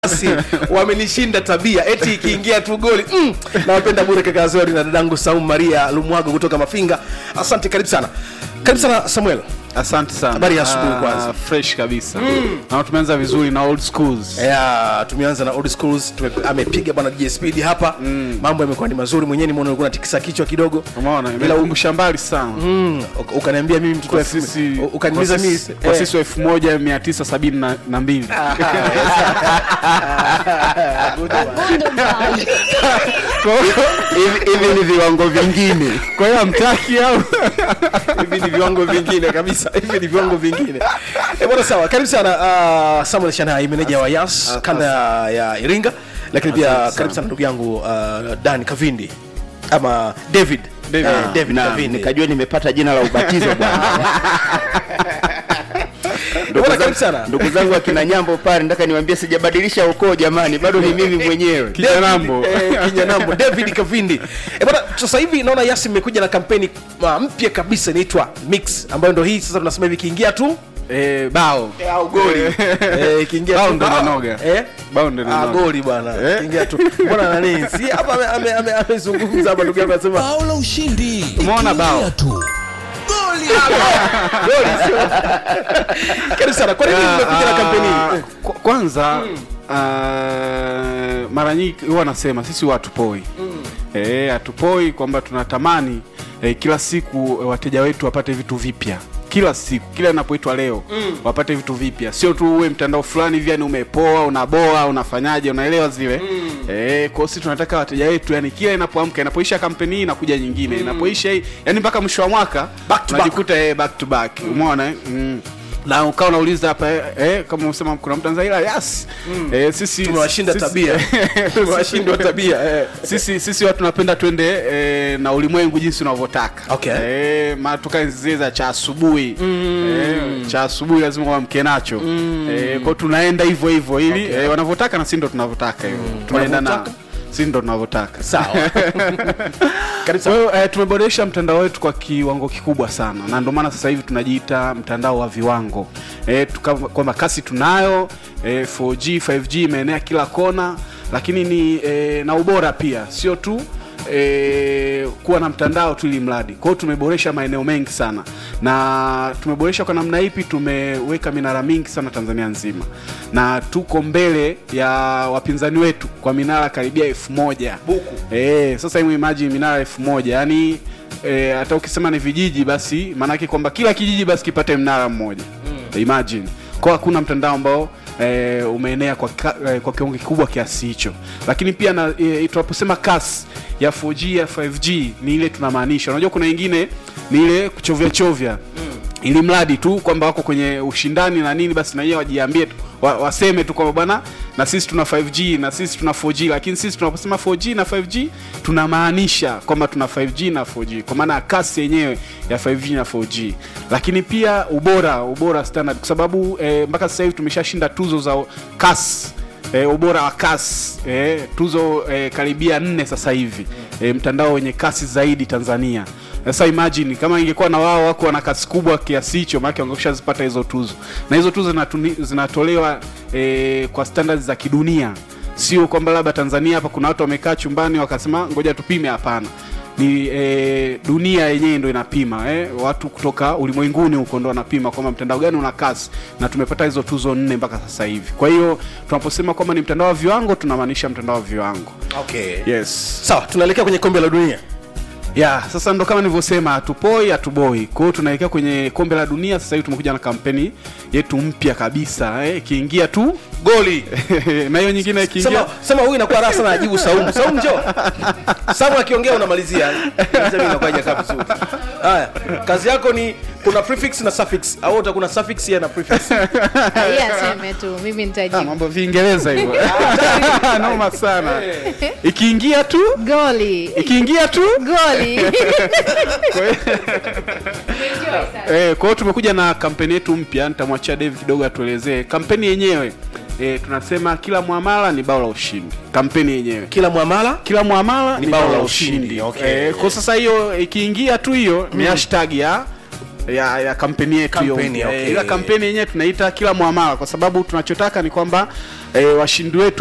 basi wamenishinda tabia eti ikiingia tu goli mm. nawapenda bure kaka zori na dadangu saumu maria lumwago kutoka mafinga asante karibu sana karibu sana samuel asante sana Habari ya asubuhi Ah, kwanza. fresh kabisa na tumeanza vizuri na old schools ya tumeanza na old schools tume, amepiga bwana DJ Speed hapa mm. mambo yamekuwa ni mazuri mwenyewe nimeona ulikuwa unatikisa kichwa kidogo umeona Ila imekumbusha mbali sana mm, uka- ukaniambia mimi mtoto kwa wa elfu- sisi u- ukaniuliza kwa mimi sisi- kwa eh, sisi wa elfu moja mia tisa sabini na- na mbili hivi hivi ni viwango vingine kwa hiyo amtaki au hivi ni viwango vingine kabisa hivi ni viwango vingine e, bwana sawa karibu sana uh, samuel shanai meneja wa yas kanda ya, ya iringa lakini pia Asante sana. karibu sana ndugu yangu uh, dan kavindi ama david David. Eh, david na kavindi nikajua nimepata jina la ubatizo bwana Ndugu Bwana, karibu zangu- sana. ndugu zangu akina nyambo pale nataka niwaambie sijabadilisha ukoo jamani bado ni mimi mwenyewe Kinyanambo. David, eh, kinyanambo david kavindi e bwana sasa hivi naona yasi imekuja na kampeni uh, mpya kabisa inaitwa mix ambayo ndo hii sasa tunasema hivi ikiingia tu Eh, bao au goli eh, ikiingia Bao tu ndo inanoga. eh Bao ndo Ah, inanoga. goli bwana Eh? ikiingia tu bwana nani si hapa ame- ame- ame- amezungumza hapa ndugu yangu anasema bao la ushindi Umeona bao? Ikiingia tu goli goli sio karibu sana kwa nini mmekuja na kampeni Ah, hii kwa- kwanza ah, mara nyingi huwa nasema sisi huwa hatupoi Eh, hatupoi kwamba tunatamani eh, kila siku eh, wateja wetu wapate vitu vipya kila siku kila inapoitwa leo wapate vitu vipya sio tu uwe mtandao fulani hivi yani umepoa unaboa unafanyaje unaelewa zile eh, kwa hiyo sisi tunataka wateja wetu yani kila inapoamka inapoisha kampeni hii inakuja nyingine inapoisha hii yani mpaka mwisho wa mwaka Back to back. unajikuta eh, back to back umeona eh? mm na ukawa unauliza hapa eh, eh, kama unasema kuna mtanzania yes eh, sisi tumewashinda sisi- tabia tumewashindwa tabia eh. sisi sisi watu tunapenda twende eh, na ulimwengu jinsi unavyotaka Okay. eh, maana toka enzi zile za cha asubuhi eh, cha asubuhi lazima wamke nacho eh, kwao tunaenda hivyo hivyo ili Okay. eh, wanavyotaka na si ndo tunavyotaka hivyo tunaenda nao Wanavyotaka? si ndo tunavyotaka sawa karibu kwa sana hiyo eh, tumeboresha mtandao wetu kwa kiwango kikubwa sana na ndio maana sasa hivi tunajiita mtandao wa viwango eh, tuka- kwamba kasi tunayo eh, 4G 5G imeenea kila kona lakini ni eh, na ubora pia sio tu E, kuwa na mtandao tu ili mradi kwa hiyo tumeboresha maeneo mengi sana na tumeboresha kwa namna ipi tumeweka minara mingi sana tanzania nzima na tuko mbele ya wapinzani wetu kwa minara karibia elfu moja Buku. Eh, sasa hebu imagine minara elfu moja yani eh, hata ukisema ni vijiji basi maanake kwamba kila kijiji basi kipate mnara mmoja mm. imagine kwa hakuna mtandao ambao eh, umeenea kwa, ka, eh, kwa kiwango kikubwa kiasi hicho lakini pia na eh, tunaposema kasi ya 4G ya 5G ni ile tunamaanisha unajua kuna ingine ni ile kuchovya chovya mm. ili mradi tu kwamba wako kwenye ushindani na nini basi na yeye wajiambie tu wa, waseme tu kwamba bwana na sisi tuna 5G na sisi tuna 4G lakini sisi tunaposema 4G na 5G tunamaanisha kwamba tuna 5G na 4G kwa maana ya kasi yenyewe ya 5G na 4G lakini pia ubora ubora standard kwa sababu eh, mpaka sasa hivi tumeshashinda tuzo za kasi e, ubora wa kasi e, tuzo e, karibia nne sasa hivi e, mtandao wenye kasi zaidi tanzania sasa imagine kama ingekuwa na wao wako wana kasi kubwa kiasi hicho maanake wangekusha zipata hizo tuzo na hizo tuzo zinatuni- zinatolewa e, kwa standards za kidunia sio kwamba labda tanzania hapa kuna watu wamekaa chumbani wakasema ngoja tupime hapana ni e, dunia yenyewe ndo inapima eh? watu kutoka ulimwenguni huko ndo wanapima kwamba mtandao gani una kasi na tumepata hizo tuzo nne mpaka sasa hivi kwa hiyo tunaposema kwamba ni mtandao wa viwango tunamaanisha mtandao wa viwango okay yes sawa tunaelekea kwenye kombe la dunia ya sasa ndo kama nilivyosema hatupoi hatuboi kwa hiyo tunaelekea kwenye kombe la dunia sasa hivi tumekuja na kampeni yetu mpya kabisa eh, ikiingia tu goli na hiyo nyingine ikiingia sema sema huyu inakuwa raha sana ajibu saumu saumu njoo saumu akiongea unamalizia Sasa inakuwa haijakaa vizuri haya kazi yako ni kuna prefix na suffix au uta kuna suffix ya na prefix Yeye aseme tu mimi Ah, nitajibu mambo viingereza hivyo noma sana ikiingia tu goli ikiingia tu goli Eh, kwa hiyo tumekuja na kampeni yetu mpya nitamwachia Dave kidogo atuelezee kampeni yenyewe eh, tunasema kila muamala ni bao la ushindi kampeni yenyewe kila mwamala kila muamala Ni ni bao bao la la ushindi, ushindi okay. eh, kwa sasa hiyo ikiingia tu hiyo ni hashtag ya ya, ya kampeni yetu hiyo Kampeni, mpya. okay. Eh, ila kampeni yenyewe tunaita kila muamala kwa sababu tunachotaka ni kwamba eh, washindi wetu